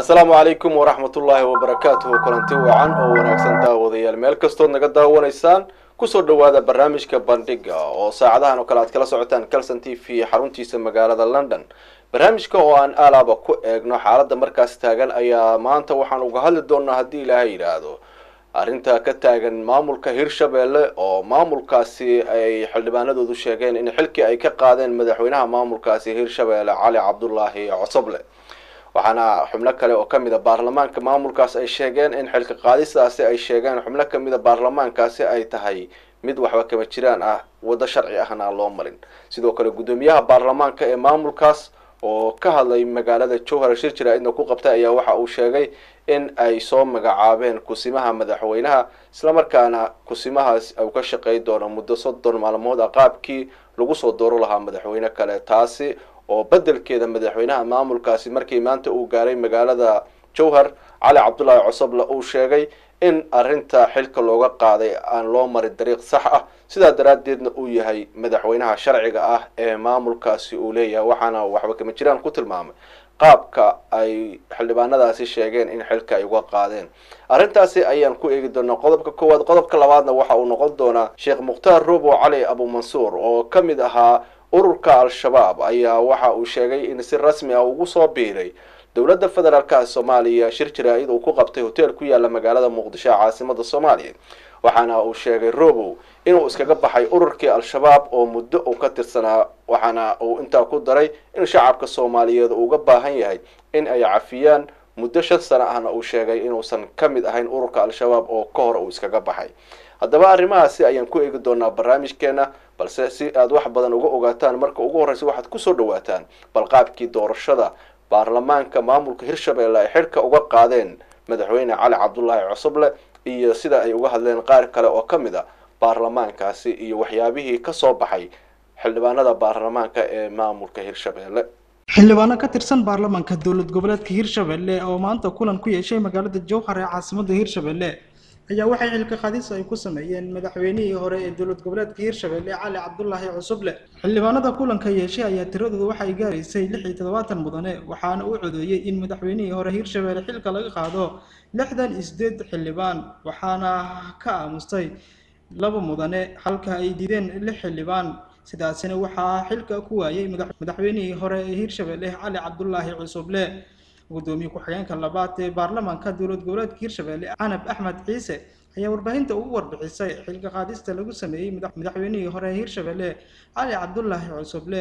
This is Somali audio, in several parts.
asalaamu calaykum waraxmatullaahi wabarakaatuhu kulanti wacan oo wanaagsan daawadayaal meel kastood naga daawanaysaan kusoo dhowaada barnaamijka bandhiga oo saacadahan oo kale aad kala socotaan calson t v xaruntiisa magaalada london barnaamijka oo aan alaaba ku eegno xaaladda markaas taagan ayaa maanta waxaan uga hadli doonaa haddii ilaahay yidhaahdo arrinta ka taagan maamulka hirshabelle oo maamulkaasi ay xildhibaanadoodu sheegeen in xilkii ay ka qaadeen madaxweynaha maamulkaasi hirshabelle cali cabdulaahi cosoble waxaana xubno kale oo kamid a baarlamaanka maamulkaas ay sheegeen in xilka qaadistaasi ay sheegeen xubno kamid a baarlamaankaasi ay tahay mid waxba kama jiraan ah waddo sharci ahna aan loo marin sidoo kale guddoomiyaha baarlamaanka ee maamulkaas oo ka hadlay magaalada jowhar shir jaraa'idna ku qabtay ayaa waxa uu sheegay in ay soo magacaabeen kusimaha madaxweynaha islamarkaana kusimahaas uu ka shaqey doono muddo soddon maalmood a qaabkii lagu soo dooro lahaa madaxweyne kale taasi oo bedelkeeda madaxweynaha maamulkaasi markii maanta uu gaaray magaalada jowhar cali cabdulaahi cosoble uu sheegay in arrinta xilka looga qaaday aan loo marin dariiq sax ah sidaa daraaddeedna uu yahay madaxweynaha sharciga ah ee maamulkaasi uu leeyahay waxaana waxba kama jiraan ku tilmaamay qaabka ay xildhibaanadaasi sheegeen in xilka ay uga qaadeen arrintaasi ayaan ku eegi doonaa qodobka koowaad qodobka labaadna waxa uu noqon doonaa sheekh mukhtaar robo cali abumansuur oo ka mid ahaa ururka al-shabaab ayaa waxa uu sheegay in si rasmi ah ugu soo biiray dowladda federaalka soomaaliya shir jaraa-id uu ku qabtay hotel ku yaala magaalada muqdisho ee caasimada soomaaliya waxaana uu sheegay robow inuu iskaga baxay ururkii al-shabaab oo muddo uu ka tirsanaa waxaana uu intaa ku daray in shacabka soomaaliyeed uu uga baahan yahay in ay cafiyaan muddo shan sano ahna uu sheegay inuusan ka mid ahayn ururka al-shabaab oo ka hor uu iskaga baxay haddaba arrimahaasi ayaan ku eegi doonaa barnaamijkeena balse si aada wax badan uga ogaataan marka ugu horreysa waxaad kusoo dhawaataan balqaabkii doorashada baarlamaanka maamulka hirshabelle ay xilka uga qaadeen madaxweyne cali cabdulaahi cosoble iyo sida ay uga hadleen qaar kale oo ka mid a baarlamaankaasi iyo waxyaabihii kasoo baxay xildhibaanada baarlamaanka ee maamulka hirshabelle xildhibaano ka tirsan baarlamaanka dowlad goboleedka hirshabelle oo maanta kulan ku yeeshay magaalada jowhar ee caasimada hirshabelle ayaa waxay xilka qaadis ay ku sameeyeen madaxweynihii hore ee dowlad goboleedka hirshabelle cali cabdulaahi cusuble xildhibaanada kulanka yeeshay ayaa tiradooda waxay gaaraysay lix iyo toddobaatan mudane waxaana uu codeeyey in madaxweynihii hore hirshabelle xilka laga qaado lixdan iyo sideed xildhibaan waxaana ka aamustay laba mudane halka ay diideen lix xildhibaan sidaasina waxaa xilka ku waayay madaxweynihii hore ee hirshabelle cali cabdulaahi cusuble gudoomiye ku-xigeenka labaad ee baarlamaanka dowlad goboleedka hirshabelle canab axmed ciise ayaa warbaahinta ugu warbixisay xilka qaadista lagu sameeyey madaxweynihii hore ee hirshabelle cali cabdulaahi cusuble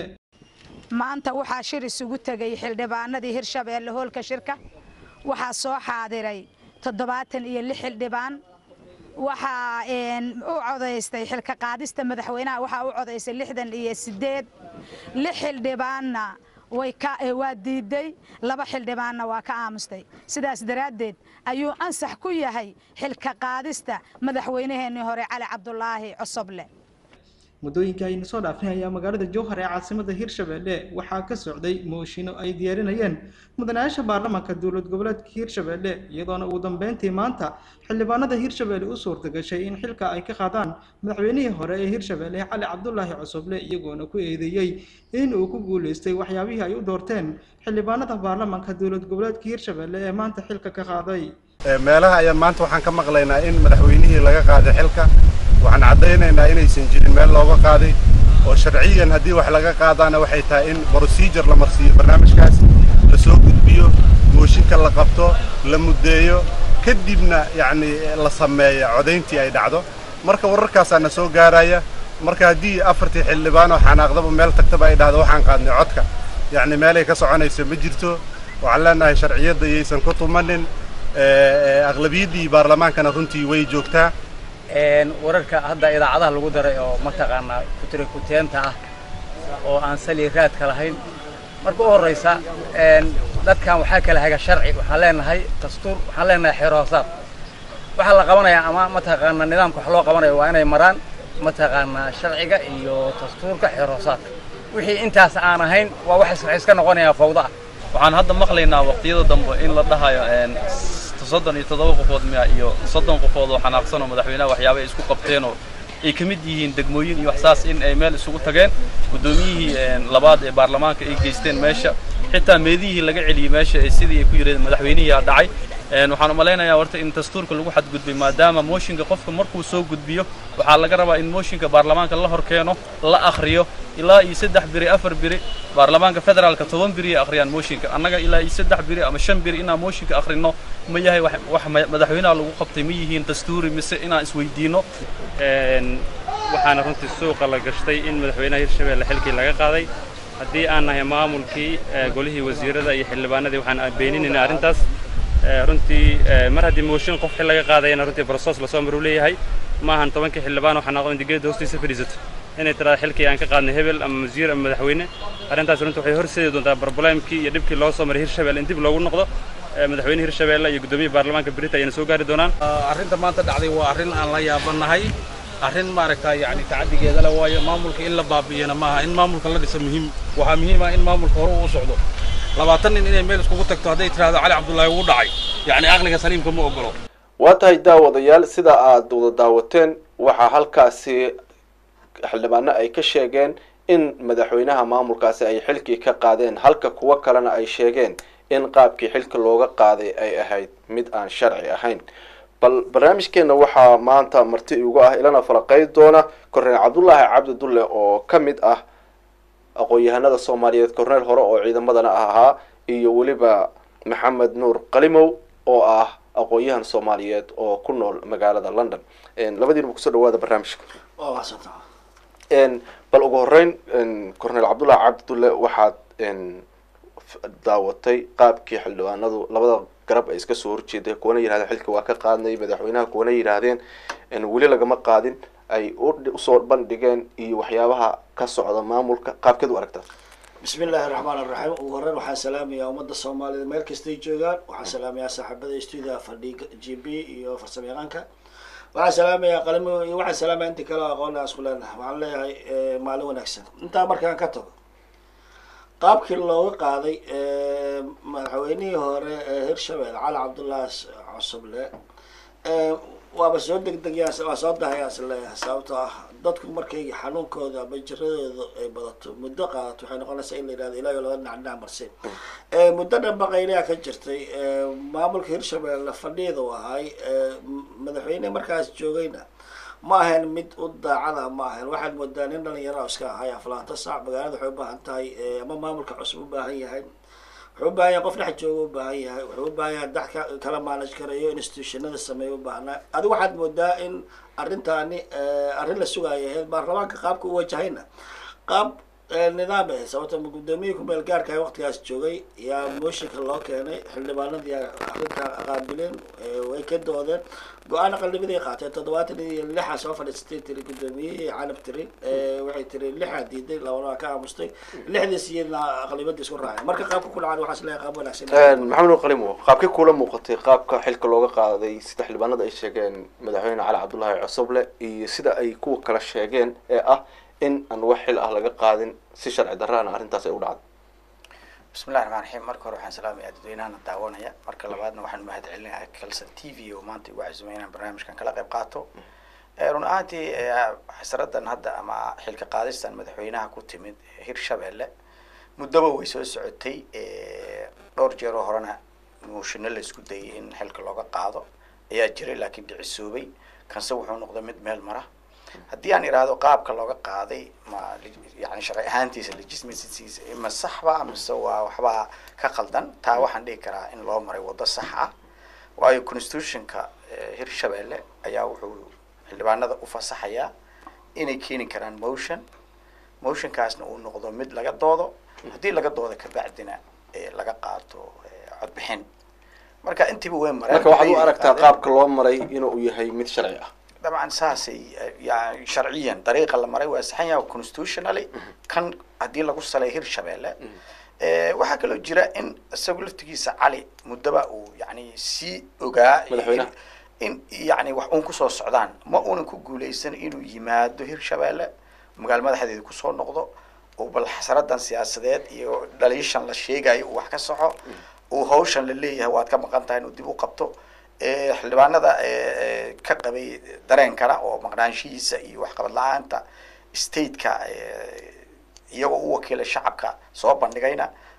maanta waxaa shir isugu tegay xildhibaanadii hirshabelle hoolka shirka waxaa soo xaadiray toddobaatan iyo lix xildhibaan waxaa u codaystay xilka qaadista madaxweynaha waxaa u codaystay lixdan iyo sideed lix xildhibaanna waa diiday laba xildhibaanna waa ka aamustay sidaas daraaddeed ayuu ansax ku yahay xilka qaadista madaxweynaheenii hore cali cabdulaahi cosoble muddooyinka aynu soo dhaafnay ayaa magaalada jowhar ee caasimada hirshabelle waxaa ka socday mooshinno ay diyaarinayeen mudanayaasha baarlamaanka dowlad goboleedka hirshabelle iyadoona ugu dambeyntii maanta xildhibaanada hirshabelle u suurta gashay in xilka ay ka qaadaan madaxweynihii hore ee hirshabelle cali cabdulaahi cosoble iyagoona ku eedeeyey in uu ku guuleystay waxyaabihii ay u doorteen xildhibaanada baarlamaanka dowlad goboleedka hirshabelle ee maanta xilka ka qaaday meelaha ayaan maanta waxaan ka maqlaynaa in madaxweynihii laga qaaday xilka waxaan caddaynaynaa inaysan jirin meel looga qaaday oo sharciyan haddii wax laga qaadaana waxay tahay in procedure la marsiiyo barnaamijkaas la soo gudbiyo mooshinka la qabto la muddeeyo kadibna yacni la sameeya codayntii ay dhacdo marka wararkaasaa na soo gaaraya marka haddii afartii xildhibaan oo xanaaqdaba meel tagtaba ay dhahdo waxaan qaadnay codka yacni meelay ka soconayso ma jirto waxaan leenahay sharciyadda iyaysan ku tumanin aqlabiyaddii baarlamaankana runtii way joogtaa wararka hadda idaacadaha lagu daray oo mataqaanaa kutirikuteenta ah oo aan sali raadka lahayn marka u horraysa dadkan waxaa kala haga sharci waxaan leenahay dastuur waxaan leenahay xeerhoosaad waxaa la qabanayaa ama mataqaanaa nidaamka wax loo qabanayo waa inay maraan mataqaanaa sharciga iyo dastuurka xeerhoosaadka wixii intaas aan ahayn waa wax iska noqonayaa fawda ah waxaan hadda maqlaynaa waqtiyada dambe in la dhahayo soddon iyo toddoba qofood miya iyo soddon qofood oo xanaaqsan oo madaxweynaha waxyaaba ay isku qabteenoo ay ka mid yihiin degmooyin iyo waxsaas in ay meel isugu tageen guddoomiyihii labaad ee baarlamaanka ay geysteen meesha xitaa meedihii laga celiyey meesha ee sidii ay ku yidhahdeen madaxweynihii aa dhacay Een, waxaan u malaynayaa horta in dastuurka lagu xadgudbay maadaama mooshinka qofka markuu soo gudbiyo waxaa laga rabaa in mooshinka baarlamaanka la hor keeno la akhriyo ilaa iyo saddex biri afar biri baarlamaanka federaalka toban biri ay akhriyaan mooshinka annaga ilaa iyo saddex biri ama shan biri inaan mooshinka akhrino ma yahay wax wax ma- madaxweynaha lagu qabtay ma yihiin dastuuri mise inaan isweydiino Een, waxaana runtii suuqa la gashtay in madaxweynaha hirshabelle xilkii laga qaaday haddii aan nahay maamulkii ee, golihii wasiirada iyo xildhibaanadii waxaan beeninaynaa arrintaas Ee, runtii ee, mar haddii mooshin qof xil laga qaadayana runtii brosos lasoo maruu leeyahay ma ahan tobankii xildhibaan waxaa noqon digeeda hoostiisa fadhiisato inay tiraada xilkii aan ka qaadnay hebel ama wasiir ama madaxweyne arrintaas runtii waxay horseedi doontaa barbuleemkii iyo dhibkii loo soo maray hirshabelle in dib loogu noqdo Ee, madaxweyne hirshabelle iyo guddoomiyaha baarlamaanka berita ayana soo gaari doonaan arrinta maanta dhacday waa arrin aan la yaabanahay arrin maaragta yani tacadigeeda le waayo maamulka in la baabi'iyana maaha in maamulka la dhisa muhiim waxaa muhiim ah in maamulka hore uu socdo labaatan nin inay meel iskugu tagto hadday tirahdo cali cabdullaahi wuu dhacay yacni aqliga saliimka ma ogolo waa tahay daawadayaal sida aada wada daawateen waxaa halkaasi xildhibaano ay ka sheegeen in madaxweynaha maamulkaasi ay xilkii ka qaadeen halka kuwo kalena ay sheegeen in qaabkii xilka looga qaaday ay ahayd mid aan sharci ahayn bal barnaamijkeena waxaa maanta marti igu ah ilana falaqey doona korneel cabdullaahi cabdi dulle oo ka mid ah aqoon-yahanada soomaaliyeed korneel hore oo ciidamadana ahaa iyo weliba maxamed nuur qalimow oo ah aqoon-yahan soomaaliyeed oo ku nool magaalada london labadiinaba kusoo dhawaada barnaamijka bal ugu horeyn corneel cabdullahi cabdi dulle waxaad daawatay qaabkii xildhibaanadu labada garab ay iska soo horjeeday kuwana yidhahdeen xilka waa ka qaadnay madaxweynaha kuwana yidhaahdeen weli lagama qaadin ay usoo bandhigeen iyo waxyaabaha ka socda maamulka qaabkeed u aragtaa bismi illaahi raxmaan iraxiim ugu horeyn waxaan salaamayaa ummadda soomaalida meel kastay joogaan waxaan salaamayaa saaxiibada stuudiyaha fadhiga g b iyo farsamo yaqaanka waxaan salaamayaa qalimo iyo waxaan salaamaya inta kale aqoon aan isku leenahay waxaan leeyahay maalin wanaagsan intaa markaan ka tago qaabkii looga qaaday madaxweynihii hore ee hirshabelle cali cabdullaahi cusuble waaba soo degdegyaa waa soo dahayaan is leeyahay sababtoo ah dadku markay xanuunkooda ama jiradooda ay badato muddo qaadato waxay noqonaysaa in la yidhahdo ilaahay laga dhinac dhinac marsin muddo dhan baqaylayaa ka jirtay maamulka hirshabelle fadhiyada u ahay madaxweyne markaas joogayna ma ahayn mid u daacada ma ahayn waxaad moodaa nin dhalinyaro iska ahay aflaanta saac magaalada waxay u baahan tahay ama maamulka cusub u baahan yahay wuxuu u baahan yahay qof dhex jooga u baahan yahay wuxuu u baahan yahay dax ka kala maanaj karayo institutionada sameeya u baahnaa adigu waxaad moodaa in arrintaani arrin la sugaayo ahayd baarlamaanka qaabka u wajahayna qaab nidaam ahayd sababta gudoomiyihii kumeel gaarka ah waqtigaas joogay yaa mooshinka loo keenay xildhibaanadii arrintaa qaabileen way ka doodeen go-aan aqalnimaday qaateen toddobaatan iyo lixa soo fadhiistay tiri gudoomiyihii canab tiri waxay tiri lixaa diiday labana waa ka aamustay lixdiis iyadna aqlibadii isku raaceen marka qaabka ku dhacan waxaas leeyahay qaab wanaagsan maxamed nuur qalimo qaabkii kula muuqatay qaabka xilka looga qaaday sida xildhibaanada ay sheegeen madaxweyne cali cabdullaahi cusuble iyo sida ay kuwa kala sheegeen ee ah in aan wax xil ah laga qaadin si sharci darraana arrintaas ay u dhacday bismillahi raxmaan raxiim marka hore waxaan salaamayaa dadweynahana daawanaya marka labaadna waxaan mahad celinayaa kalson t v oo maanta igu cazumay inaan barnaamijkan kala qayb qaato run ahaantii xasradan hadda ama xilka qaadistan madaxweynaha ku timid hirshabelle muddaba way soo socotay dhowr jeeroo horena muushino la isku dayay in xilka looga qaado ayaa jiray laakiin dhicisoobay kanse wuxuu noqday mid meel mara haddii aan idhaahdo qaabka looga qaaday ma yani sharci ahaantiisa legismatiisa ma saxba mise waa waxbaa ka qaldan taa waxaan dhihi karaa in loo maray waddo sax ah waayo constitutionka hirshabelle ayaa wuxuu xildhibaanada u fasaxayaa inay keeni karaan motion motionkaasna uu noqdo mid laga doodo haddii laga doodo kabacdina laga qaato codbixin marka intiiba way mareen marka waxaad u aragtaa qaabka loo maray inuu yahay mid sharci ah dabcan saasay yani sharciyan dariiqa la maray waa saxan yahay constitutionally kan haddii lagu salay hirshabelle waxaa kaloo jira in isagu laftigiisa cali muddaba uu yani sii ogaa Madaxweynaha. in yani wax uun kusoo socdaan ma uunan ku guuleysan inuu yimaado hirshabelle magaalo madaxdeeda kusoo noqdo oo bal xasaradan siyaasadeed iyo dhaliishan la sheegayo uu wax ka soco uu hawshan la leeyahay waad ka maqan tahay inuu dib u qabto ee, xildhibaanada ee, ka qabay dareenkana oo maqnaanshihiisa iyo waxqabad la-aanta stateka ee, iyagoo u wakiilay shacabka soo bandhigayna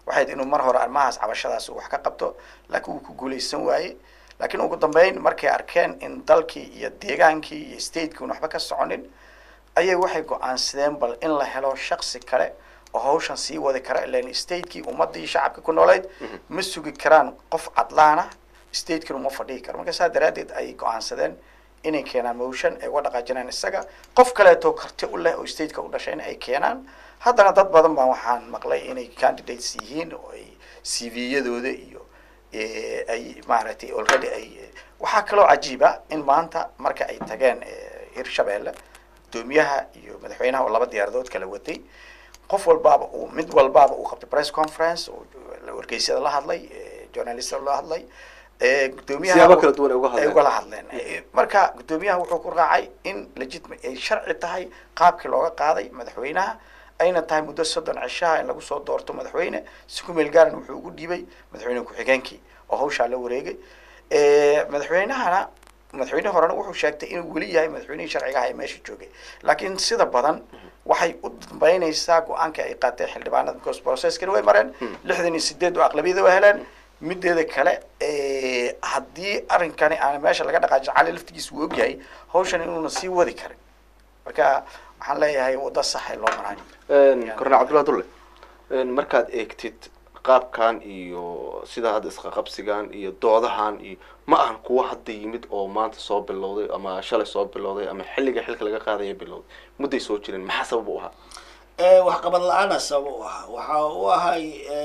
waxay inuu mar hore arrimahaas cabashadaas uu wax ka qabto laakiin wuu ku guulaysan waayey laakiin ugu dambeyn markay arkeen in dalkii iyo deegaankii iyo stateki un waxba ka soconin ayay waxay go-aansadeen bal in la helo shaksi kale oo hawshan sii wadi kara ilan statekii ummadii shacabka ku nooleyd ma sugi karaan qof cadlaana statekina uma fadhihi karo marka saa daraaddeed ayay go-aansadeen inay keenaan motion ay uga dhaqaajinaan isaga qof kaleeto karti u leh oo stateka u dhashayna ay keenaan haddana dad badan baa waxaan maqlay inay candidates yihiin oo ay c v-yadooda iyo ay maaragtay already ay waxaa kaloo cajiiba in maanta marka ay tageen hirshabeelle gudoomiyaha iyo madaxweynaha oo laba diyaaradood kala watay qof walbaaba uu mid walbaaba uu qabtay press conference oo wargeysyada la hadlay journalista la hadlay gudoomiyaha siyaabo kala duwan ay uga ay hadleen ugala hadleen marka gudoomiyaha wuxuu ku raacay in legitimate ay sharci tahay qaabkii looga qaaday madaxweynaha ayna tahay muddo soddon cishaha in lagu soo doorto madaxweyne si ku meel gaaran wuxuu ugu dhiibay madaxweyne ku-xigeenkii oo hawshaa la wareegay madaxweynahana madaxweyne horena wuxuu sheegtay inuu weli yahay madaxweynihii sharciga aha ee meesha joogay laakiin sida badan waxay u dambeynaysaa go-aanka ay qaateen xildhibaanada because processkani way mareen lixdan iyo sideed oo aqlabiyada waa heleen mideeda kale haddii arrinkani aan meesha laga dhaqaajin cali laftigiisa uu ogyahay hawshan inuuna sii wadi karin marka waxaan leeyahay waddo sax ee loo maraayo kornel cabdulla dulle markaad eegtid qaabkan iyo sida hadda isqaqabsigan iyo doodahan iyo ma ahan kuwa hadda yimid oo maanta soo bilowday ama shalay soo bilowday ama xilliga xilka laga qaadaya bilowday mudday soo jireen maxaa sabab u ahaa waxqabad la-aana sabab u ahaa waxa u ahay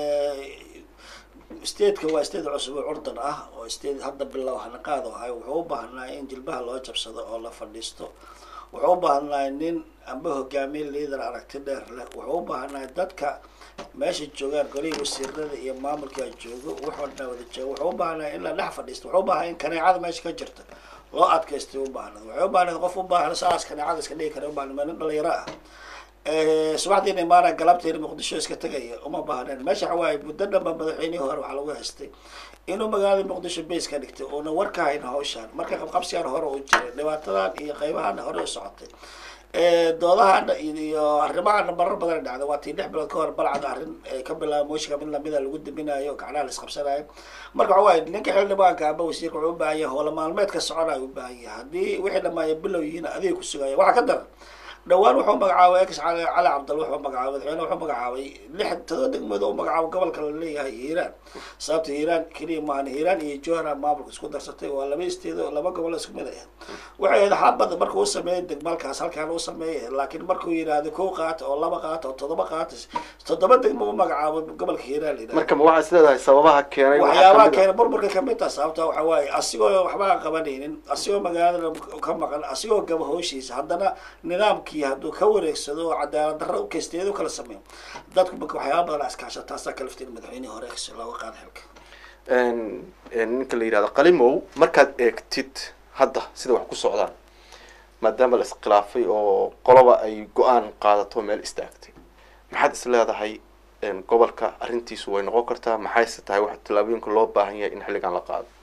stateka waa state cusub oo curdan ah oo state hadda bilow hanaqaad ahay wuxuu u baahnaa in jilbaha loo jabsado oo la fadhiisto wuxuu u baahnaa nin amba hogaamiye liader aragti dheer leh wuxuu u baahnaa dadka meesha joogaan golihii wasiirada iyo maamulkaa joogo wuxoo dhan wada joogo wuxuu u baahnaa in la dhex fadhiisto wuxuu u baahnaa in kaneecada meesha ka jirta loo adkaystay u baahnaa wuxuu u baahnaa qof u baahan saas kaneecada iska dhigi kara u baahnaa nin dhalinyaro ah subaxdiina imaanaa galabteena muqdisho iska tegaya uma baahneen meesha waxa waaye muddo dhanba madaxweynihii hore waxaa lagu haystay inuu magaalada muqdisho base ka dhigtay uuna war ka hayn hawshaan marka qabqabsigaan hore uu jiray dhibaatadan iyo qaybahaana hore u socotay doodahana iyo arrimahana marar badan dhacday waa tii lix bilood ka hor balcad arrin ay ka bilaaba mooshinka mid lamida lagu daminayo gacnaha la isqabsanayo marka waxa waaye ninka xildhibaanka amba wasiirka wuxuu u baahan yahay howla maalmeedka soconayo u baahan yahay haddii wixii dhamaaya bilow yihiin adiga ku sugaya waxaa ka daran dhawaan wuxuu magacaabay ex cali cali cabdal wuxuu magacaabay madaxweyne wuxuu magacaabay lix todoba degmooda u magacaabo gobolka la leeyahay hiiraan sababta hiiraan keliya maahan hiiraan iyo johana maamulka isku darsatay waa laba isteedo laba gobol isku mid ah waxay ahayd xabada markuu u sameeyay degmalkaas halkaan u sameeyay laakiin markuu yidhaahdo kow qaata oo laba qaata oo toddoba qaata toddoba degmo u magacaabo gobolka hiiraan la yidhahdo marka ma waxaad isleedahay sababaha keenay waxaa waxyaabaha kamid ah- keena burburka kamid taha sababta waxa waaye asigoo waxba aan qabanaynin asigoo magaalada ka maqan asigoo gaba howshiisa haddana nidaamkii hadduu ka wareegsado oo cadaalad darro u kaysteedu kala sameeyo dadku marka waxyaaba badan askaasha taasaa kalaftiin madaxweynihii hore si looga qaada xilka een- een ninka la yidhahdo qalimow markaad eegtid hadda sida wax ku socdaan maadaama la iskhilaafay oo qoloba ay go-aan qaadato meel istaagtay maxaad is leedahay een, gobolka arrintiisu way noqon kartaa maxayse tahay wax tallaabooyinka loo baahan yahay in xilligan la qaado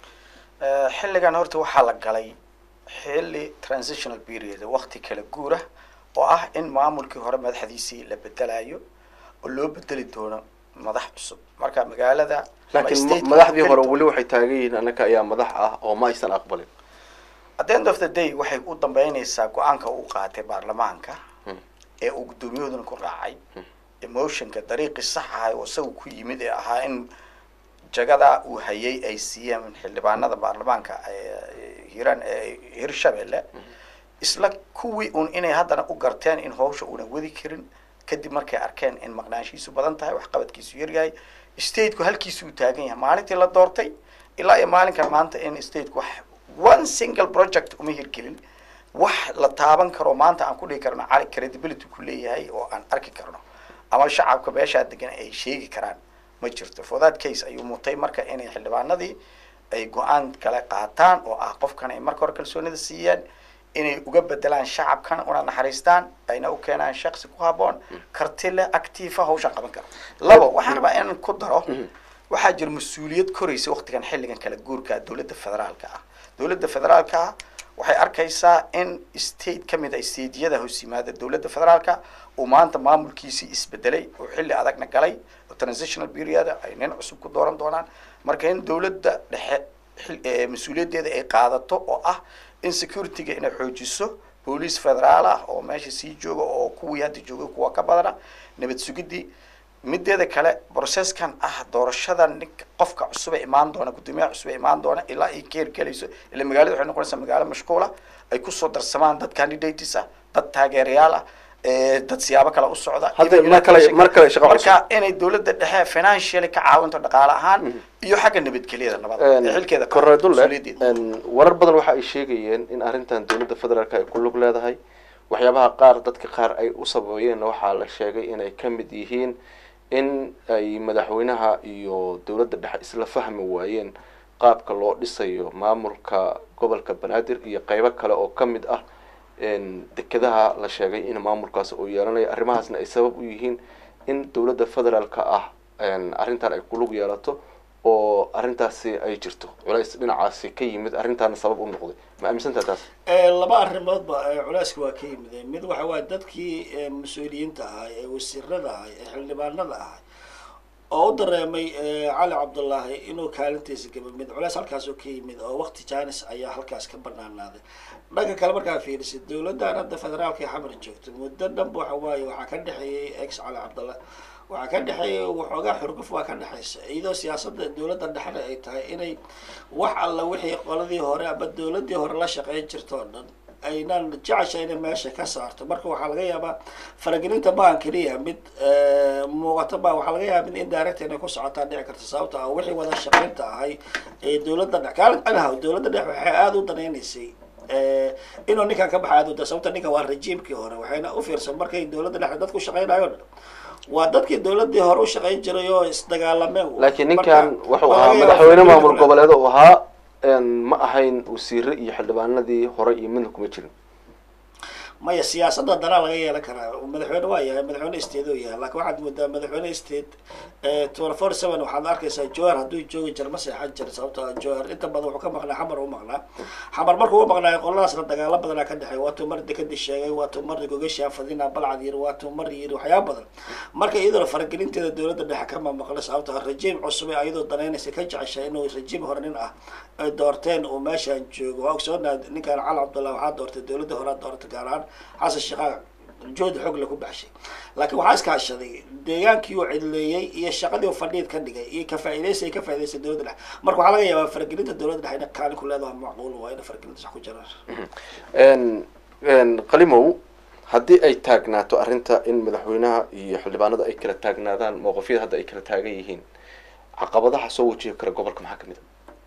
xilligan horta waxaa la galay xilli transitional period waqti kala guura oo ah in maamulkii hore madaxdiisii la bedelayo oo loo bedeli doono madax cusub marka magaalada ama laakiin ma- state-ka madaxdii uu hore geli weli waxay taagan yihiin annaka ayaa madax ah oo ma aysan aqbalin at the end of the day waxay u dambeynaysaa go-aanka uu qaatay baarlamaanka Hmm. ee uu guddoomiyahoodan ku raacay emotionka dariiqii sax ahay oo isaga ku yimid ee ahaa in jagada uu hayay ay siiyeen xildhibaanada baarlamaanka ee hiiraan ee hirshabelle isla kuwii un inay haddana u garteen in hawsha una wadi karin kadib markay arkeen in maqnaanshiisu badan tahay waxqabadkiisu yaryahay stateku halkiisu uu taagan yahay maalintii la doortay ilaa iyo maalinkan maanta in stateku wax one single project uma hirgelin wax la taaban karo maanta aan ku dhihi karno cali credibility ku leeyahay oo aan arki karno ama shacabka meeshaa degan ay sheegi karaan ma jirto for that case ayuu mutay marka inay xildhibaanadii ay go-aan kale qaataan oo ah qofkan ay marka hore kalsoonida siiyeen inay uga bedelaan shacabkan una naxariistaan ayna u keenaan shaksi ku haboon karti leh actiifa hawshan qaban kara labo waxaan rabaa inaan ku daro waxaa jira mas-uuliyad koraysa waqtigan xilligan kala guurka dowladda federaalka ah dowladda federaalka ah waxay arkaysaa in state ka mid a stateyada hoos yimaada dowladda federaalka uu maanta maamulkiisii isbedelay oo xilli adagna galay oo transitional period ay nin cusub ku dooran doonaan marka in dowladda dhexe xil- eh, mas-uuliyaddeeda ay qaadato oo ah in securityga inay xoojiso boolice federaal ah oo meesha sii jooga oo kuwii hadda joogay kuwa ka badana nabad sugidii mideeda kale processkan ah doorashada ninka qofka cusub ee imaan doona guddoomiyaha cusub ee imaan doona ilaa ay ka hirgelayso ila magaalada waxay noqonaysaa magaalo mashquula ay kusoo darsamaan dad candidates ah dad taageerayaal ah eh, dad siyaabo kale u socda Hadda Even mar kale- election- mar kale shaqo marka inay dowladda dhexe financially ka caawinto dhaqaale ahaan iyo xagga nabadgelyada nabada ee xilkeeda qaado, korre dulle mas-uuliyaddeeda. een, warar badan waxa ay sheegayeen in arrintan dowladda federaalka ay ku lug leedahay waxyaabaha qaar dadka qaar ay u sababayeenna waxaa la sheegay inay ka mid yihiin in ay madaxweynaha iyo dowladda dhexe isla fahmi waayeen qaabka loo dhisayo maamulka gobolka banaadir iyo qeybo kale oo ka mid ah een, dekedaha la sheegay in maamulkaas uu yeelanayo arrimahaasna ay sabab u yihiin in dowladda federaalka ah een, arrintan ay ku lug yeelato oo arrintaasi ay jirto culays dhinacaasi ka yimid arrintaana sabab u noqday ma aaminsantaha taas Eh, laba arrimoodba eh, culeyska waa ka yimid mid waxa waaye dadkii eh, mas-uuliyiinta ahaa ee wasiirada ahaa ee xildhibaanada ahaa oo u dareemay eh, cali cabdullaahi inuu kaalintiisa gaba mid culeys halkaasoo ka yimid oo waqti jaanis ayaa halkaas ka banaanaaday dhanka kale markaa fiirisid dowladdan hadda federaalka ee xamar joogto muddo dhanba waxa waaye waxaa ka dhexeeyey ex cali cabdullah waxaa ka dhexeeyay waxoogaa xurguf waa ka dhexeysa iyadoo siyaasadda dowladda dhexna ay tahay inay wax alla wixii qoladii hore ama dowladdii hore la shaqeyn jirto oo dhan aynan jecesha inay meesha ka saarto marka waxaa laga yaabaa faragelinta maan keliya mid eh, muuqato ma waxaa laga yaabaa mid indirect inay ku socotaa dhici karta sababta ah wixii wada shaqeynta ahay ee dowladda dhex kaalin anahaw dowladda dhex waxay aada u danaynaysay eh, inuu ninkan ka baxa aada u da sababta ninkan waa rejiimkii hore waxayna u fiirsan markay dowladda dhexe dadku shaqeynayo dhan waa dadkii dowladii hore u shaqeyn jiray oo isdagaalameen laakiin Marka, ninkan wuxuu waa ahaa laga yaabaa madaxweyne faragelin maamul kale. goboleed uu ahaa een, ma ahayn wasiire iyo xildhibaanadii hore iyo midna kuma jirin maya siyaasadda danaa laga yeelan karaa madaxweyne waa yahay madaxweyne state oo yahay laakiin waxaad moodaa madaxweyne state twenty four seven waxaad arkaysaa jowhar hadduu joogi jiro ma seexan jiro sababtoo ah jowhar inta badan wuxuu ka maqnaa xamar u maqnaa xamar markuu u maqnaayo qoladaasna dagaalo badanaa ka dhexeey waatuu mar dekadii sheegay waatuu mar gogashaa fadina balcad yiri waatuu mar yiri waxyaaba badan marka iyadoo faragelinteeda dowladda dhexe kama maqla sababtoo ah rajiim cusub ee ayadoo danaynaysa ka jeceshay inuu rajiim hore nin ah ay doorteen uu meeshaan joogo waa ogsoonaha ninkan cali cabdullah waxaa doortay dowladda hore doortay gaar ahaan xasan sheekhaa jood xoog lagu baxshay laakiin waxaa iskaashaday deegaankii uu cidleeyey iyo shaqadii uu fadhiid ka dhigay iyo ka faa'iidaysi ay ka faa'iidaysay dowladda dhexe marka waxaa laga yaabaa faragelinta dowladda dhexe inay kaalin ku leedahay macquul waa ina faragelinta sax ku jiraan een een qalimow haddii ay taagnaato arrinta in madaxweynaha iyo xildhibaanada ay kala taagnaadaan mowqifyada hadda ay kala taagan yihiin caqabadaha soo wajihi kara gobolka maxaa kamid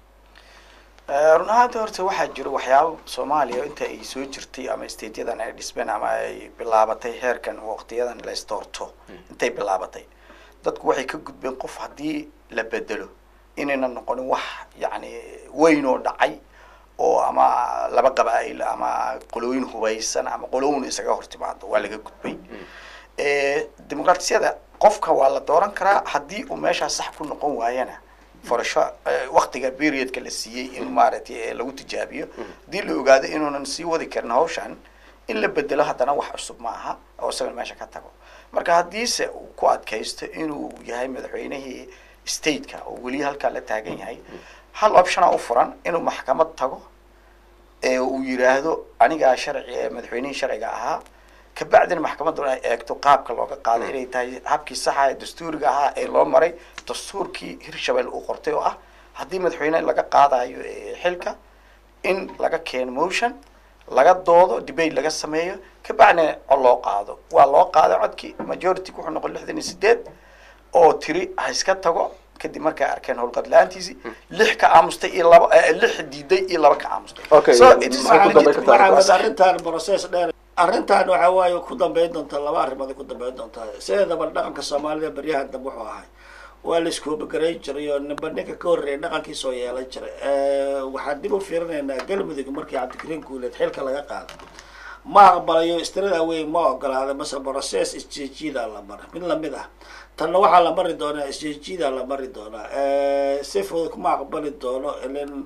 Eh, run ahaanti horta waxaa jiro waxyaabo soomaaliya inta ay soo jirtay ama stateyadan ay dhismeen ama ay bilaabatay heerkan waqtiyadan la isdoorto intay bilaabatay dadku waxay ka gudbeen qof haddii la bedelo inayna noqonin wax yacni weyn oo dhacay oo ama laba qabaa'il ama qolooyin hubaysan ama qolooyin isaga hor timaado waa laga gudbay Eh, dimuqraatiyada qofka waa la dooran karaa haddii uu meeshaas sax ku noqon waayana furasho eh, waqtiga periodka la siiyey in maaragtay eh, lagu tijaabiyo haddii la ogaado inuunan sii wadi karin hawshan in la bedelo haddana wax cusub ma aha oo isagan meesha ka tago marka haddiise uu ku adkaysto inuu yahay madaxweynihii stateka oo weli halkaa la taagan yahay hal optiona u furan inuu maxkamad tago ee uu yiraahdo anigaa sharci ee madaxweynihii sharciga ahaa kabacdina maxkamaddu ay eegto qaabka looga qaaday inay tahay habkii saxa ee dastuuriga ahaa ee loo maray dastuurkii hirshabelle uu qortay oo ah haddii madaxweyne laga qaadayo eh, xilka in laga keeno motion laga doodo debate laga sameeyo kabacdina cod loo qaado waa loo qaaday codkii majority wuxuu noqon lixdan iyo sideed oo tiri ha iska tago kadib markay arkeen howlqad la-aantiisii lix ka aamustay iyo laba eh, lix diiday iyo laba ka aamustay Okay, so yeah, it is maxaa ku dambeyn kartaa? maxamed arrintan process dheer arrintan waxa waaye ku dambeyn doontaa laba arrimood ay ku dambeyn doontaa sideedaba dhaqanka soomaalida beryahan dambe wuxuu ahay waa la iskoobagarey jiray oo ninba ninka ka horreeyay dhaqankiisoo yeelan jiray waxaan dib u fiirinaynaa galmudug markii cabdikariin guuleed xilka laga qaaday ma aqbalayo istirada weyn ma ogolaaday mase process isjeejiidaa la maray mid lamid ah tanna waxaa la mari doonaa isjeejiidaa la mari doonaa si fudud kuma aqbali doono ilen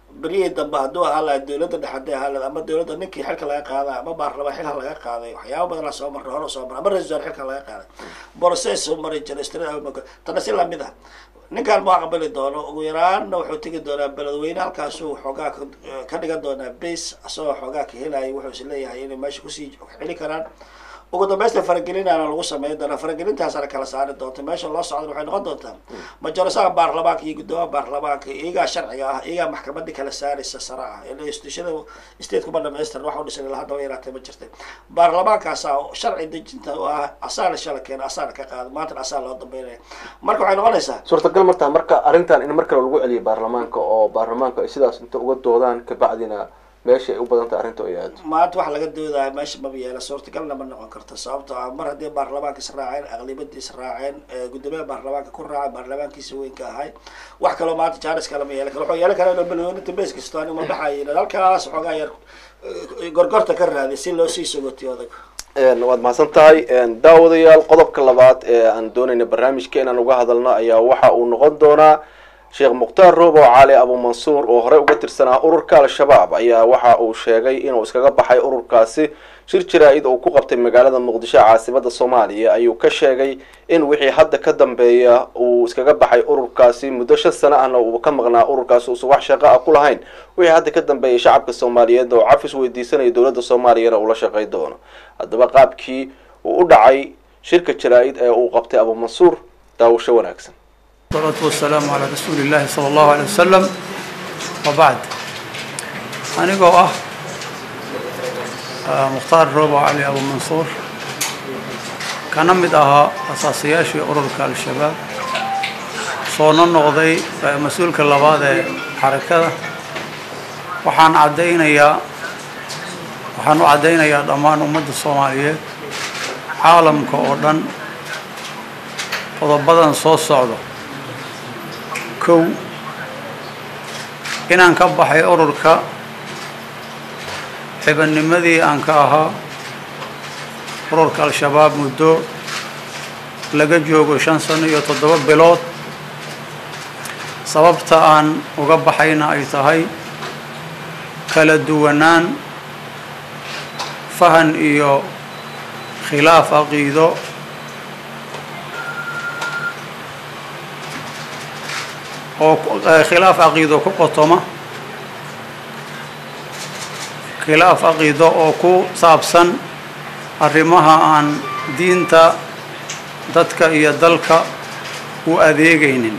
beryihii dambe hadduu ahaa laha dowladda dhexe hadday ahaa lahayd ama dowladda ninkii xilka laga qaaday ama baarlamaan xilka laga qaaday waxyaaba badanaa soo marray hore soo marray ama ra-isul wasaare xilka laga qaaday process soo mari jiray straight tana si lamid ah ninkaan ma aqbali doono ugu yaraanna wuxuu tegi doonaa beledweyne halkaasuu xoogaa ka- ka dhigan doonaa base asagoo xoogaa ka helaya wuxuu is leeyahay inay meesha kusii xili karaan ugu dambaysta faragelinaana lagu sameyn doonaa faragelintaasana kala saari doonta meesha loo socda waxay noqon doontaa majorisaha baarlamaanka iyo guddoomiyaha baarlamaanka iyagaa sharciga ah iyagaa maxkamadii kala saaraysa sare ah ila institutionada stateka ma dhamaystiran waxa u dhisan ilaa hadda way yaraatay ma jirtay baarlamaankaasaa sharci dejinta u ah asaana shala keena asaana ka qaada maantana asaa loo dambeynaya marka waxay noqonaysaa suurtagal martaa marka arrintan in mar kale lagu celiyo baarlamaanka oo baarlamaanka ay sidaas inta uga doodaan kabacdina meesha ay u badan tahay arrinta ay aado maanta waxa laga doodaya meesha maba yeela suurtagalna ma noqon karto sababtoo ah mar haddii baarlamaanka is raaceen aqlibadii is raaceen ee guddoomiyaha baarlamaanka ku raacay baarlamaankiisa weynka ahay wax kaloo maanta jaaris kale ma yeelan karo wuxuu yeelan karaa inuu balweyninta bees kasto ani ma baxayin halkaas xoogaa yar eh, gorgorta ka raadiy si loo sii sogotiyo odag Een, waad mahadsan tahay een, daawadayaal qodobka labaad ee aan doonayna barnaamijka inaan uga hadalno ayaa waxa uu noqon doonaa sheekh mukhtaar roobo cali abu mansuur oo horey uga tirsanaa ururka al-shabaab ayaa waxa uu sheegay inuu iskaga baxay ururkaasi shir jaraa-id uu ku qabtay magaalada muqdisho caasimada soomaaliya ayuu ka sheegay in wixii hadda ka dambeeya uu iskaga baxay ururkaasi muddo shan sano ahna uu ka maqnaa ururkaasi uusan wax shaqo ah ku lahayn wixii hadda ka dambeeyay shacabka soomaaliyeed oo cafis weydiisanaya dowladda soomaaliyana uu la shaqay doono haddaba qaabkii uu u dhacay shirka jaraa-id ee uu qabtay abu mansuur daawasho wanaagsan والصلاة والسلام على رسول الله صلى الله عليه وسلم وبعد anigoo ah ah, mukhtaar roobo cali abu mansuur kana mid ahaa asaasayaashii ururka al-shabaab soona noqday eh, mas-uulka labaad ee xarakada waxaan caddaynayaa waxaan u caddaynayaa dhammaan ummadda soomaaliyeed caalamka oo dhan qodobadan soo socdo kow inaan ka baxay ururka xibadnimadii aan ka ahaa ururka al-shabaab muddo laga joogo shan sano iyo toddoba bilood sababta aan uga baxayna ay tahay kala duwanaan fahan iyo khilaaf caqiido oo ku- eh, khilaaf caqiido ku qotoma khilaaf caqiido oo ku saabsan arrimaha aan diinta dadka iyo dalka u adeegaynin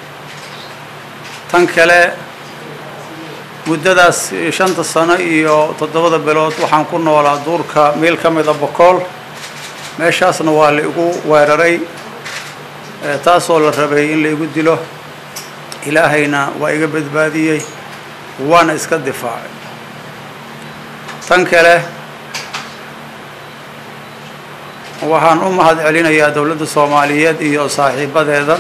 tan kale muddadaas shanta sano iyo toddobada bilood waxaan ku noolaa duurka meel ka mida bokool meeshaasna waa la igu weeraray eh, taasoo la rabay in la igu dilo ilaahayna waa iga badbaadiyey waana iska difaacay tan kale waxaan u mahad celinayaa dowladda soomaaliyeed iyo saaxiibadeeda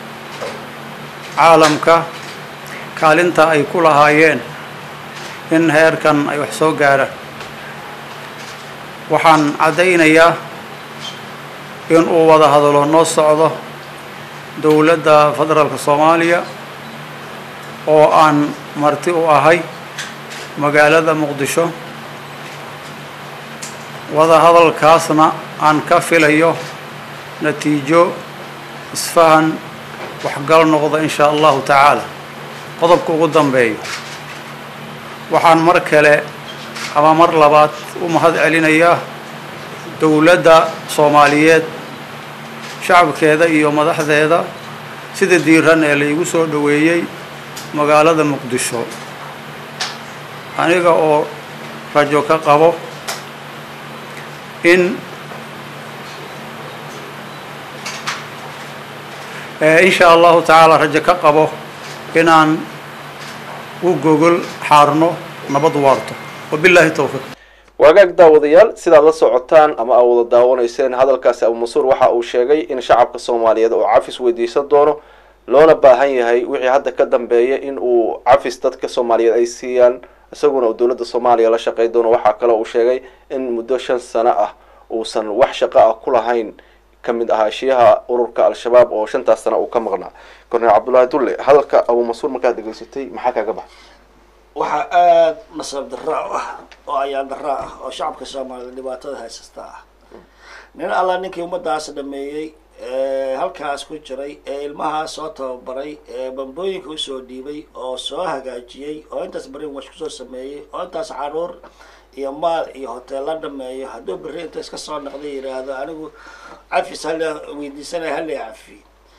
caalamka kaalinta ay ku lahaayeen in heerkan ay wax soo gaaraan waxaan caddaynayaa in uu wada hadalo noo socdo dowladda federaalka soomaaliya oo aan marti u ahay magaalada muqdisho wada hadalkaasna aan ka filayo natiijo isfahan waxgal noqda in shaa allahu tacaala qodobka ugu dambeeyo waxaan mar kale ama mar labaad u mahad celinayaa dowladda soomaaliyeed shacabkeeda iyo madaxdeeda sida diiran ee la igu soo dhoweeyey magaalada muqdisho aniga oo rajo ka qabo in eh, in shaa allahu tacaala rajo ka qabo inaan u gogol xaarno nabad waarto wabilaahi towfiiq waagaag daawadayaal sidaad la socotaan ama aa wada daawanayseen hadalkaasi abu mansuur waxa uu sheegay in shacabka soomaaliyeed oo cafis weydiisan doono loona baahan yahay wixii hadda ka dambeeya in uu cafis dadka soomaaliyeed ay siiyaan isaguna uu dowladda soomaaliya la shaqay doono waxaa kale uu sheegay in muddo shan sano ah uusan wax shaqo ah ku lahayn ka mid ahaashiyaha ururka al-shabaab oo shantaas sana uu ka maqnaa korneel cabdullaahi dulle hadalka abu mansuur markaad dhegaysatay maxaa kaaga baxay waxaa aada nasab darra u ah oo ayaan darra ah oo shacabka soomaalida dhibaatada haysasta ah nin alla ninkii ummadaas dhameeyey ee halkaas ku jiray ee ilmahaas soo tababaray ee bambooyinka usoo dhiibay oo soo hagaajiyey oo intaas beri wash kusoo sameeyey oo intaas caruur iyo maal iyo hoteella dhameeyo hadduu berri inta iska soo noqday yidhaahdo anigu cafis hala weydiisanaya hala cafi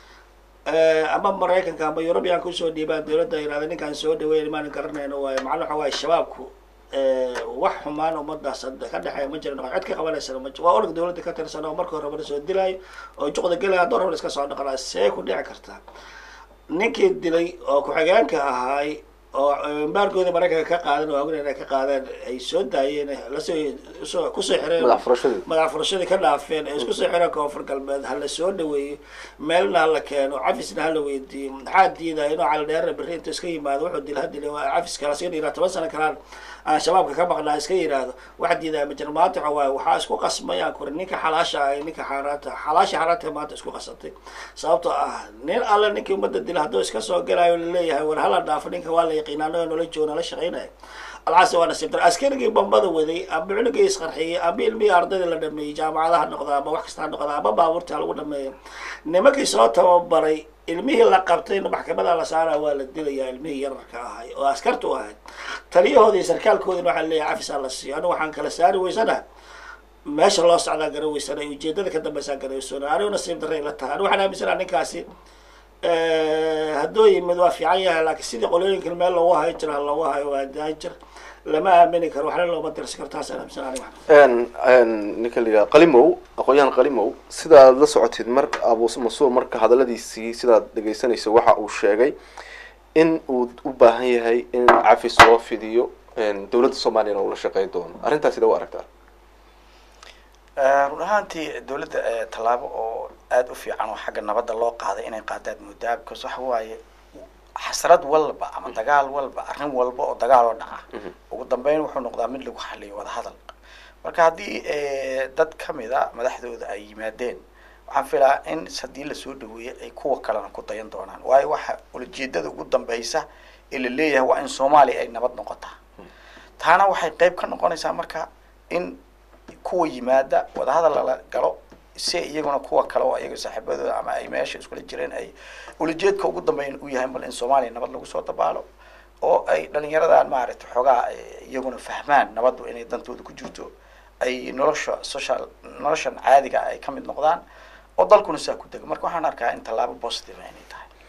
ama maraykanka ama eurubianka usoo dhiibaan dawladda yidhahda ninkaan soo dhaweyn maan garanayno waayo macna waxa waaye shabaabku wax xumaan ummadaas hadda ka dhexeeya ma jiran cid ka qabanaysana ma jiro waa org dawladda ka tirsan oo marka horeba soo dilaayo oo juqda gelaya haddoo rabna iska soo dhaqanaa see ku dhici kartaa ninkii dilay oo ku-xigeenka ahaay oo embaargooda maraykanka ka qaadan oo ogna inay ka qaadeen ay soo daayeen lasoo usoo kusoo xireen madax furashadii madax furashadii ka dhaafeen ee isku soo xireen koonfur galbeed hala soo dhaweeyo meelna hala keeno cafisna hala weydiiyo maxaa diidaya inuu calidheerna berri intuu iska yimaado wuxuu dil hadil cafiska laska dhiraa toban sano kalaan aan shabaabka ka maqnaa iska yidhaahdo wax diidaya ma jiro maanta waxa waaye waxaa isku qasmayaan kuri ninka xalaasha ah iyo ninka xaaraanta xalaasha xaaraanta maanta isku qasatay sababtoo ah nin alle ninkii ummadda dila hadduu iska soo galayo laleeyahay war hala dhaafo ninka waa la yaqiina anagoo nola joogo nala shaqaynaya alcaasi waa nasiib dar askarigii bombada waday ama cunugii isqarxiyey ama ilmihii ardaydii la dhameeyey jaamacadaha noqda ama wax kasta ha noqda ama baabuurta lagu dhameeyo nimankii soo tababaray ilmihii la qabtayna maxkamada la saara waa la dilayaa ilmihii yararka ahay oo askartu ahayd taliyahoodii sarkaalkoodina waxaa leeyahay cafisaa la siiyo anigu waxaan kala saari weysana meesha loo socdaa gara weysana ujeedada ka dambeysaa garaweysona anigu nasiib darray la tahay anigu waxaan aaminsanaa ninkaasi hadduu yimid waa fiican yahay laakiin sidii qolooyinkan meel loogu hayo jiro ha loogu hayo waa daajir lama aamini karo waxna looma dirsi karo taasaan aaminsanaa aniga ninka la yidhaha qalimow aqoon-yahan qalimow sidaad la socotid mar abu masuur marka hadaladiisii sidaad dhegeysanaysa waxa uu sheegay in uu u baahan yahay in cafis loo fidiyo dowladda soomaaliyana uu la shaqeyn doono arrintaas sida u aragtaa run ahaantii dawladda tallaabo oo aada u fiican oo xagga nabadda loo qaaday inay qaadaad muddaa because waxa waaye xasrad walba ama dagaal walba arrin walba oo dagaal oo dhaca ugu dambeyn wuxuu noqdaa mid lagu xaliyo wadahadal marka haddii dad kamid a madaxdooda ay yimaadeen waxaan filaa in haddii lasoo dhaweeyey ay kuwa kalena ku dayan doonaan waayo waxa ulajeedada ugu dambeysa ee la leeyahay waa in soomaaliya ay nabad noqotaa taana waxay qeyb ka noqonaysaa marka in kuwa yimaada wadahadal lala galo si iyaguna kuwa kale oo iyaga saaxiibadooda ama ay meesha iskula jireen ay ulajeedka ugu dambeyn u yahay bal in soomaaliya nabad lagu soo dabaalo oo ay dhalinyaradan maaragtay xoogaa iyaguna fahmaan nabaddu inay dantooda ku jirto ay nolosha social noloshan caadiga ay ka mid noqdaan oo dalkuna saa ku dego marka waxaan arkaa in tallaabo positive inay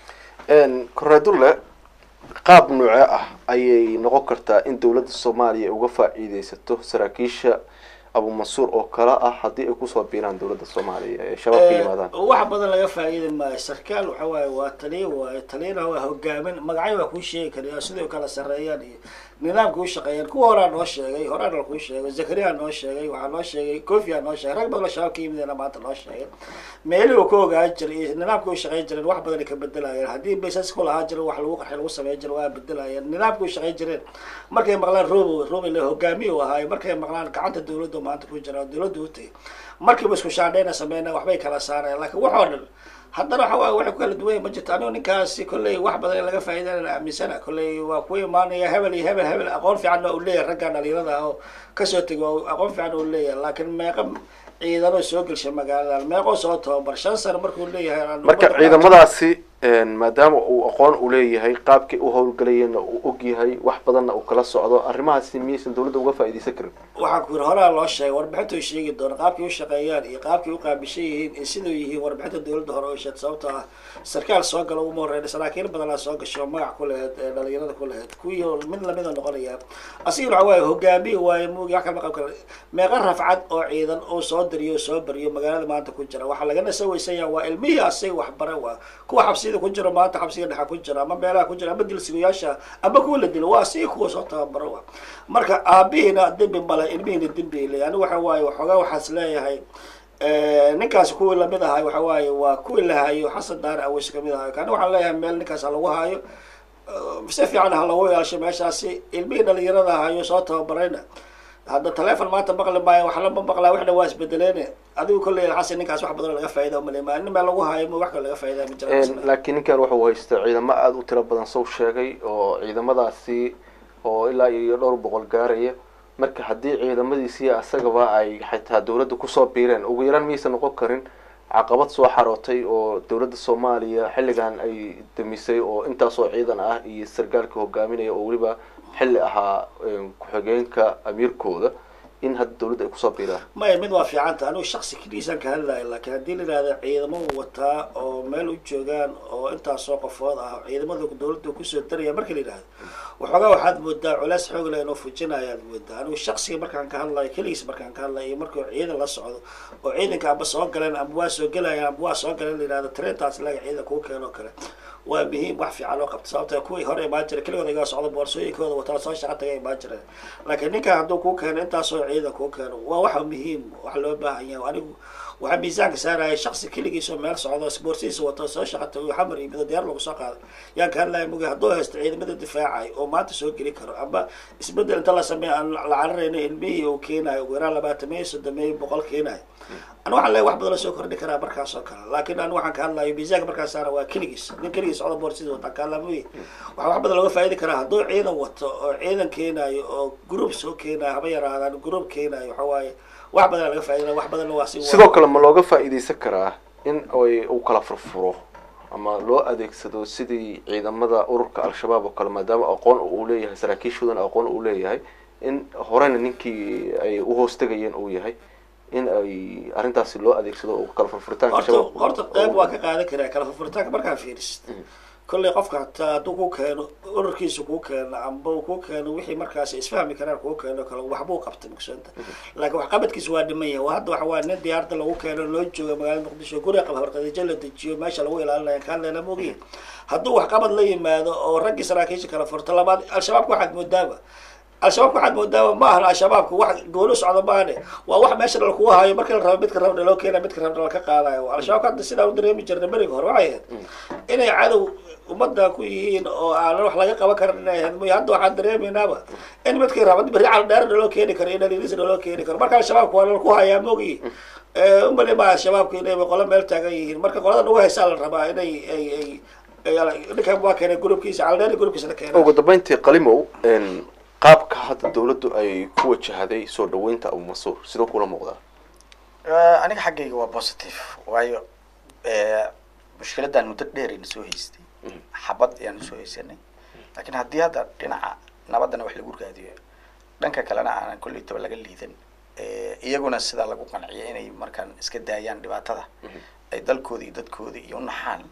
tahay koreedulle qaab noocee ah ayay noqon kartaa in dowladda soomaaliya uga faa'iideysato saraakiisha abu mansuur oo kale ah haddii ay kusoo biiraan dowladda soomaaliya ee shabaab ka yimaadaan wax badan laga faa'iidi maayo sarkaal waxa waaye waa taliya waaye taliyana waa hogaamin magacyo waa kuu sheegi karayaa sidai kala sarreeyaan iyo nidaamka u shaqeeyaan kuwa horaa noo sheegay horaana la kuu sheegay zakariya noo sheegay waxaa noo sheegay kofiya noo sheegay rag badan oo shabaab ka yimidena maanta noo sheegay meelihii uu ka ogaan jiray iyo nidaamka u shaqeyn jireen wax badan ay ka bedelayeen haddii baysas ku lahaa jiren wax lagu qarxay lagu sameyn jiro waa bedelayeen nidaamka u shaqeyn jireen markay maqlaan robo robo le hogaamiye u ahaayo markay maqlaan gacanta dawladda maanta ku jira dawladda u tagay markiiba isku shaandhayna sameyna waxbay kala saareen laakiin waxoo dhan haddana waxa waaye waxay ku kala duwan yahay ma jirto anigu ninkaasi kolley wax badan in laga faa'iidana aaminsana kolley waa ku imaanaya hebel iyo hebel hebel aqoon fiican uu leeyahay raggan dhalinyarada ah oo kasoo tegay oo aqoon fiican uu leeyahay laakiin meeqa ciidano soo gelshay magaaladan meeqoo soo tababar shan sano markuu leeyahay marka ciidamadaasi maadaama uu aqoon u leeyahay qaabkii u howlgalayana uu og yahay wax badanna uu kala socdo arrimahaasi miyaysan dowladda uga faa'iideysan karin waxaan ku yidhi horaa loo sheegay warbixinta ay sheegi doona qaabkii u shaqeeyaan iyo qaabkii u qaabishan yihiin iyo sidau yihiin warbixinta dowladda hore oo sheed sababtoo ah sarkaal soo gala uma horreyn saraakiil badanaa soo gasho magac ku laheyd ee dhalinyarada ku laheyd kuwii mid lamida noqonaya asigana waxa waaye hogaamiye waaye muugi wax kama qab kara meeqa rafcad oo ciidan uu soo dariyo soo bariyo magaalada maanta ku jira waxaa lagana soo weysanya waa ilmihii asaga waxbara waa kuwa xabsiyada ku jiro maanta xabsiga dhexa ku jira ama meelaha ku jira ama dilsigayaasha ama kuwa la dilo waa asaga kuwa soo tababaro waa marka aabihiina dembi male ilmihiina dembi le ani waxa waaye waxoogaa waxaas leeyahay ninkaasi kuwii lamid ahay waxa waaye waa kuwii la hayo xasan daar aweys kamid ahayo kani waxaan leeyahay meel ninkaas ha lagu hayo si fiican ha lagu ilaasho meeshaasi ilmihii dhalinyarada hayo soo tababarayna hadda telefon maanta maqli maayo wax lama maqlaa waxna waa isbedeleene adigu kolley xasan ninkaas wax badan laga faa'iida umaleymaa nin meel lagu hayo ma wax kale laga faa'iida ma jira laakiin ninkan wuxuu haysta ciidamo aada u tiro badan sow sheegay oo ciidamadaasi oo ilaa iyo dhowr boqol gaaraya marka haddii ciidamadiisii asagaba ay xitaa dowladda kusoo biireen ugu yaraan miyaysan noqon karin caqabad soo xarootay oo dowladda soomaaliya xilligan ay damisay oo intaasoo ciidan ah iyo sargaalka hogaaminaya oo weliba xilli ahaa ku-xigeenka amiirkooda in hadda dowladda ay kusoo biiraan maya mid waa fiicanta anigu shaksi keliisaan ka hadlayo laakiin haddii la yidhahdo ciidamo wataa oo meel u joogaan oo intaasoo qofood ah ciidamada dowladda kusoo daraya marka la yidhahdo waxoogaa waxaad moodaa culays xoog leh inuu fujinayaad moodaa anigu shaksiga markaan ka hadlayo keligiis markaan ka hadlayo iyo markuu ciidan la socdo oo ciidanka amba soo galeen amba waa soo gelayaan amba waa soo galeen la yidhahdo tareentaas laga ciidan kuu keeno kale waa muhiim wax fiican loo qabto sababta kuwii hore imaan jira keligooda igaa socda boorsooyinkooda wataa soo shaqa taga imaan jireen laakiin ninkan hadduu kuu keeno intaasoo ciidan kuu keeno waa waxa muhiim wax loo baahan yahay anigu waxaa miisaanka saaraya shaksi keligiisoo meel socdo boorsihiisa wato soo shaqa tago xamar iyo mido diyaar lagu soo qaaday yaan ka hadlaya mugi hadduu haysto ciidamada difaacay oo maanta soo geli karo amba isbedel inta la sameeya aan la cararayno ilmihii uu keenayo ugu yaraan labaatameeyo soddomeeyo boqol keenayo anu waxaan leeyahay wax badan la soo kordhi karaa markaas oo kale laakiin anu waxaan ka hadlayo miisaanka markaas saara waa keligiis nin keligiis socda boorsida wataan ka hadlaa mugi waxaa wax badan looga faa'idi karaa hadduu ciidan wato oo ciidan keenayo oo group soo keenayo haba yaraadaan group keenayo waxa waaye wax badan laga faa'idina wax badanna waa si sidoo kale ma looga faa'iidaysan karaa in ay uu kala furfuro ama loo adeegsado sidii ciidamada ururka al-shabaab oo kale maadaama aqoon uu leeyahay saraakiishoodan aqoon uu leeyahay in horena ninkii ay uhoostagayeen uu yahay in ay arrintaasi loo adeegsado oo kala furfuritaanka horta shabaab horta qayb waa ka qaadan karaa kala furfuritaanka markaa fiirisid kolley qofka hataa hadduu ku keeno ururkiisa kuu keeno amba uu kuu keeno wixii markaas isfahmi karaan kuu keeno kale waxbuu qabtay mugsanta laakiin waxqabadkiisa waa dhiman yahay waa hadda waxa waa nin diyaarada lagu keeno loo jooga magaalada muqdisho guriga qaba horqadijo la dejiyo meesha lagu ilaalinaya kaan leena mogiya hadduu waxqabad la yimaado oo raggii saraakiisha kala furto labaad al-shabaabka waxaad moodaaba al-shabaabka waxaad moodaaba ma ahan al-shabaabka wax goolo socda maane waa wax meesha dhal kugu hayo markii la rabo midka rabna loo keena midka rabna laka qaadayo al-shabaabka hadda sidaa u dareemi jirna beriga hore waxay ahayd inay cadow ummadda ku yihiin oo aanan wax laga qaban karin inay ahayd mooy hadda waxaan dareemaynaaba in midkii raba berri cal dheer naloo keeni karo in alilis naloo keeni karo marka al-shabaabka waa lalaku hayaa mogi umali ma al-shabaabka inay qolo meel taagan yihiin marka qolada nagu haysaa la rabaa inay ay ay ninkan waa keenay gurubkiisa caldheer gurubkiisa la keenay ugu dambeyntii qalimow qaabka hadda dawladdu ay ku wajahday soo dhaweynta abu mansuur sidoo kula muuqdaa aniga xaggayga waa positive waayo mushkiladan muddo dheerayna soo haystay xabad ayaanu soo haysanay laakiin haddii hadda dhinaca nabaddana wax lagu raadiyo dhanka kalena aanan kollaytaba laga liidan iyaguna sidaa lagu qanciya inay markaan iska daayaan dhibaatada ay dalkooda iyo dadkooda iyo unaxaan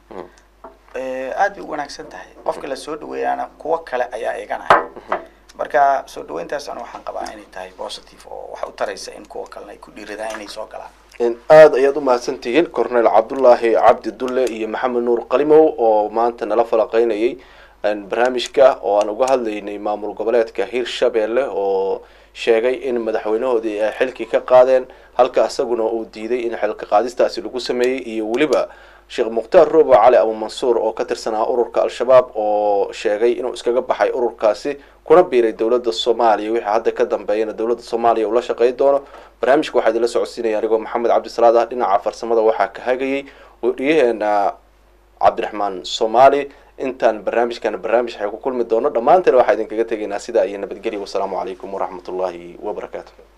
aad bay u wanaagsan tahay qofka la soo dhaweeyaana kuwo kale ayaa eeganaya marka soo dhaweyntaas ana waxaan qabaa inay tahay positive oo wax u taraysa in kuwa kalena ay ku dhiiradaan inay soo galaan aada ayaad u mahadsantihiin cornel cabdullaahi cabdi dulle iyo maxamed nuur qalimow oo maanta nala falaqeynayay barnaamijka oo aan uga hadlaynay maamul goboleedka hirshabeelle oo sheegay in madaxweynahoodii ay xilkii ka qaadeen halka isaguna uu diiday in xilka qaadistaasi lagu sameeyey iyo weliba sheekh mukhtaar roobo cali abu mansuur oo ka tirsanaa ururka al-shabaab oo sheegay inuu iskaga baxay ururkaasi kuna biiray dowladda soomaaliya wixii hadda ka dambeeyana dowladda soomaaliya uu la shaqeyn doono barnaamijka waxaa idinla socodsiinaya anigoo maxamed cabdisalaad ah dhinaca farsamada waxaa ka hagayay weriyaheena cabdiraxmaan soomaali intaan barnaamijkan barnaamij waxay ku kulmi doono dhammaanteen waxaa idinkaga tegaynaa sidaa iyo nabadgelya wasalaamu calaykum waraxmat ullaahi wabarakaatu